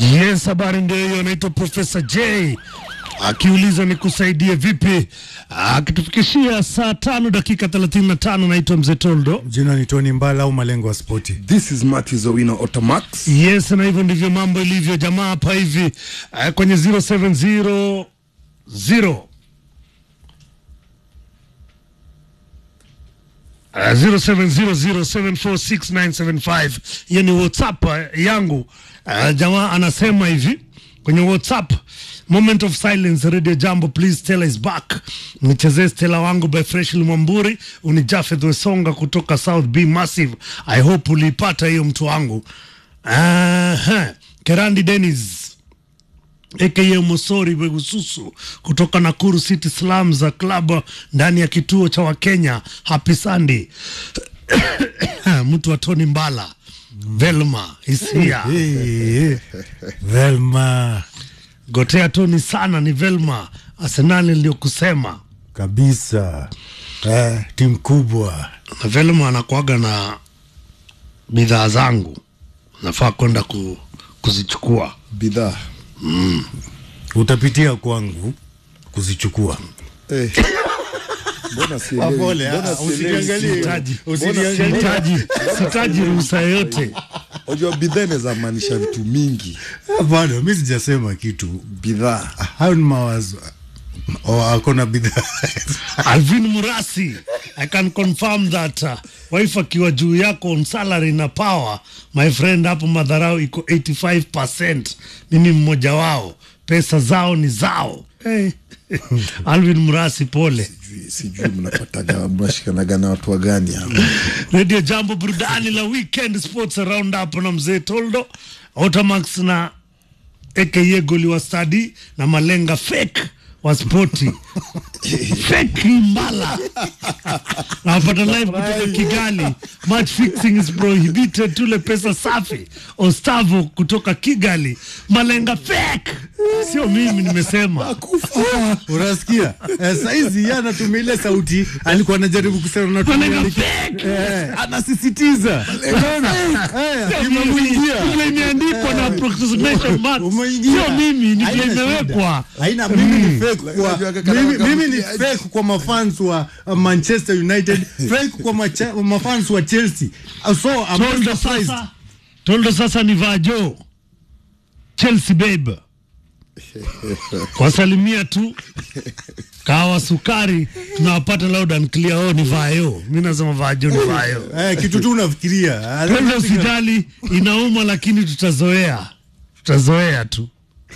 Yes, habari ndio hiyo. Anaitwa Profesa J akiuliza ni kusaidie vipi, akitufikishia saa tano dakika 35. Naitwa Mzee Toldo. Jina ni Tony Mbala au malengo ya spoti. This is Matthew Owino Automax. Yes, na hivyo ndivyo mambo ilivyo jamaa hapa hivi uh, kwenye 0700 Uh, 0700746975 hiyo ni whatsapp uh, yangu uh, jamaa anasema hivi kwenye whatsapp moment of silence radio jambo please stella is back nichezee stella wangu by fresh mwamburi uni jafeth wesonga kutoka south b massive i hope uliipata hiyo mtu wangu uh, kerandi denis aka Mosori Begususu kutoka Nakuru City Slums za club ndani ya kituo cha Wakenya. Happy Sunday mtu wa Tony Mbala Velma hisia Hey, Velma gotea Tony sana ni Velma Arsenali niliyokusema kabisa eh, timu kubwa na Velma anakuaga na bidhaa zangu nafaa kwenda ku, kuzichukua Bidhaa. utapitia kwangu kuzichukua. Eh. Mbona sielewi? Pole, Mbona ah, sielewi? usiniangalie. Sihitaji. Usiniangalie. Sihitaji sihitaji ruhusa yoyote Unajua bidhaa inaweza maanisha vitu mingi. Hapana, mi sijasema kitu. Bidhaa. Hayo ni mawazo. Oh, akona bidhaa Alvin Murasi, I can confirm that uh, wife akiwa juu yako on salary na power, my friend, hapo madharau iko 85%. Mimi mmoja wao, pesa zao ni zao. Hey. Alvin Murasi, pole. Sijui- Sijui mnapataga mnashikanaga na watu wa gani hapa. Radio Jambo, burudani la weekend sports round up na mzee Toldo Automax na aka goli wa stadi na malenga fake wa spoti fake mbala napata live kutoka Kigali. Match fixing is prohibited. Tule pesa safi. Ostavo kutoka Kigali. Malenga fake, sio mimi nimesema. unasikia? Eh, saizi yeye anatumia ile sauti alikuwa anajaribu kusema anatumia Malenga like- fake. eh, anasisitiza. Unaona? Eh, imemwingia. Vile imeandikwa na approximation marks. Umeingia. Sio mimi, ni vile Haina shida. imewekwa. Haina mimi ni fake Unajua kwa kaka- mimi, kaka- mimi ni kaka- fake kwa mafans wa uh, Manchester United, fake kwa macha, mafans wa Chelsea. Uh, So I'm not Toldo surprised. sasa, Toldo sasa ni vajo Chelsea babe, wasalimia tu kawa sukari tunawapata loud and clear. Oh, ni vayo, mi nasema vajo ni vayo. Eh, kitu tu unafikiria. Toldo usijali, inauma lakini tutazoea, tutazoea tu.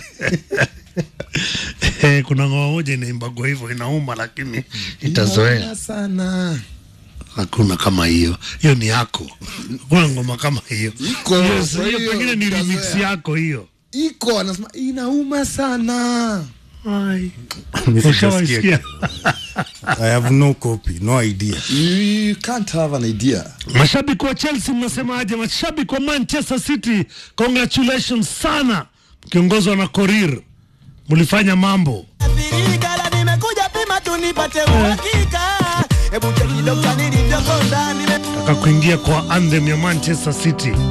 Eh, kuna ngoma moja inaimbagwa hivyo, inauma lakini itazoea. Inauma sana. Hakuna kama hiyo, hiyo ni yako. Kuna ngoma kama hiyo Iko, Hiyo- kwa hiyo hiyo pengine ni remix utazoea. yako hiyo. Iko anasema inauma sana. Ushawaisikia? I have no copy, no idea. You can't have an idea. Mashabiki wa Chelsea mnasemaje? Mashabiki wa Manchester City, congratulations sana, mkiongozwa na Korir, mlifanya mambo. Birikala nimekuja pima tu nipate uhakika. Hebu cheki dokta nilivyokonda nime Taka kuingia kwa anthem ya Manchester City.